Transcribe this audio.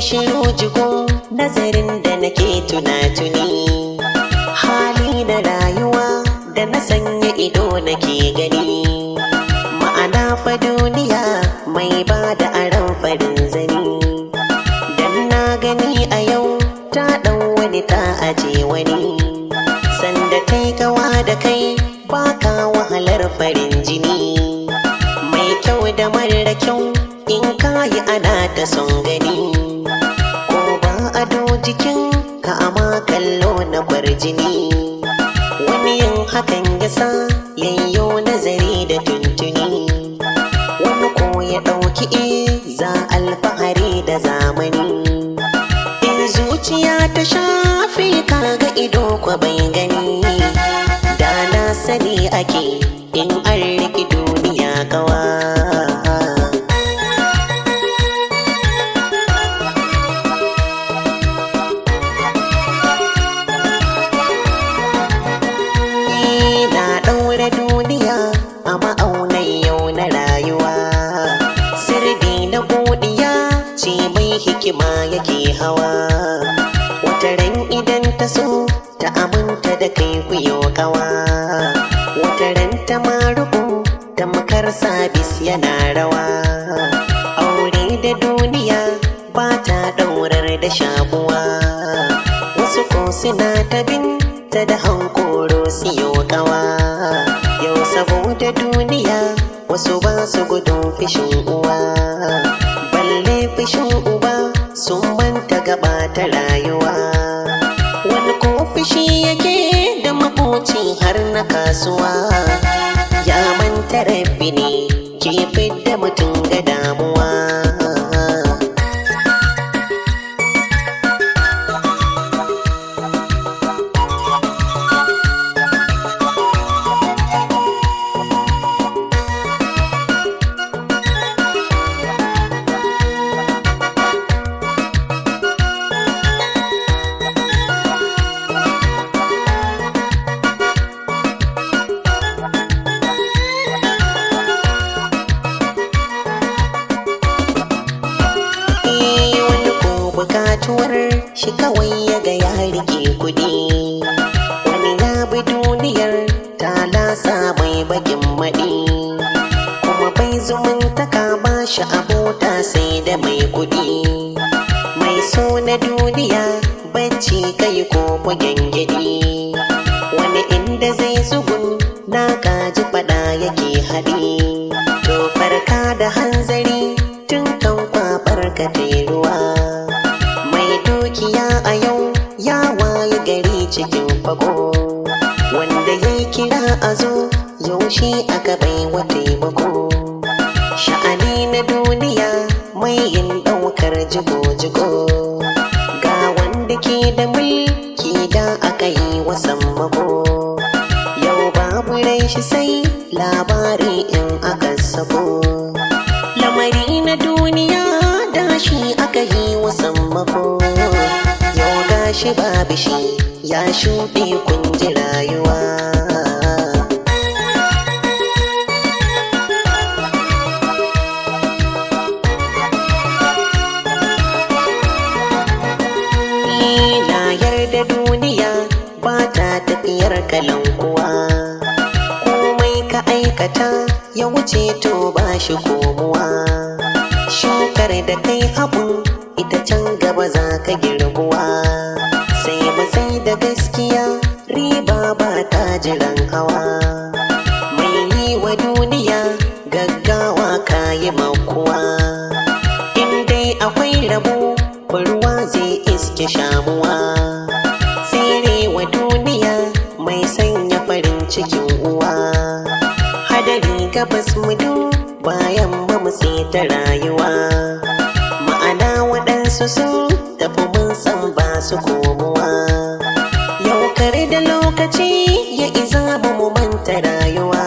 shiru jigo nazarin da nake tuna-tuni hali da rayuwa da na sanya ido nake gani ma'ana fa duniya mai ba da aron farin zani dan na gani a yau ta ɗan wani ta aje wani sanda kai kawa da kai baka wahalar farin jini mai kyau da mara kyau in kayi ana ta son gani ko ba ado jikin ka ama kallo na kwarjini wani yin hakan yasa yayyo nazari da tuntuni wani ko ya ɗauki za alfahari da zamani in zuciya ta shafe kaga ido kwa bai gani da na sani ake in an riki duniya kawa na ɗaure duniya a ma'aunai yau na rayuwa sirri na godiya ce mai hikima yake hawa wata ran idan ta so ta aminta da kai kuyo kawa wata ran ta maruku ta makar sabis yana rawa aure da duniya ba ta ɗaurar da shakuwa wasu ko suna ta bin ta da hankoro siyo kawa yau saboda duniya wasu ba su gudun fishin uwa balle fishin uba sun manta gaba ta rayuwa wani ko fishi yake da makoci har na kasuwa ya manta rabbi ne ke fidda mutum ga damuwa Eh, wani ko bukatuwar shi kawai ya ga ya rike kudi wani ya bi duniyar ta lasa mai bakin maɗi kuma bai zumuntaka ba shi abota sai da mai kudi mai so na duniya bacci kai ko gyangyaɗi wani inda zai zugun na kaji fada yake haɗi to farka da hanzari tun kan kwabar ka ruwa mai dukiya a yau ya waye gari cikin fago wanda ya kira a zo yaushe aka bai wa taimako sha'ani na duniya mai yin ɗaukar jigo-jigo ga wanda ke da mulki da aka yi wa sammako yau babu rai shi sai labari in aka sako lamari na duniya da shi aka yi wa sammako yau gashi babu shi ya shuɗe kun ji rayuwa na yarda duniya ba ta tafiyar kalan kuwa komai ka aikata ya wuce to ba shi komuwa shukar da kai haɓu ita can gaba za ka girbuwa sai sai da gaskiya riba ba ta jiran hawa mai yi wa duniya gaggawa ka yi makuwa in dai akwai rabo ruwa zai iske shamuwa tsere wa duniya mai sanya farin cikin uwa hadari gabas mudu bayan ba mu ta rayuwa ma'ana waɗansu sun tafi mun san ba su komowa yau kare da lokaci ya iza ba mu manta rayuwa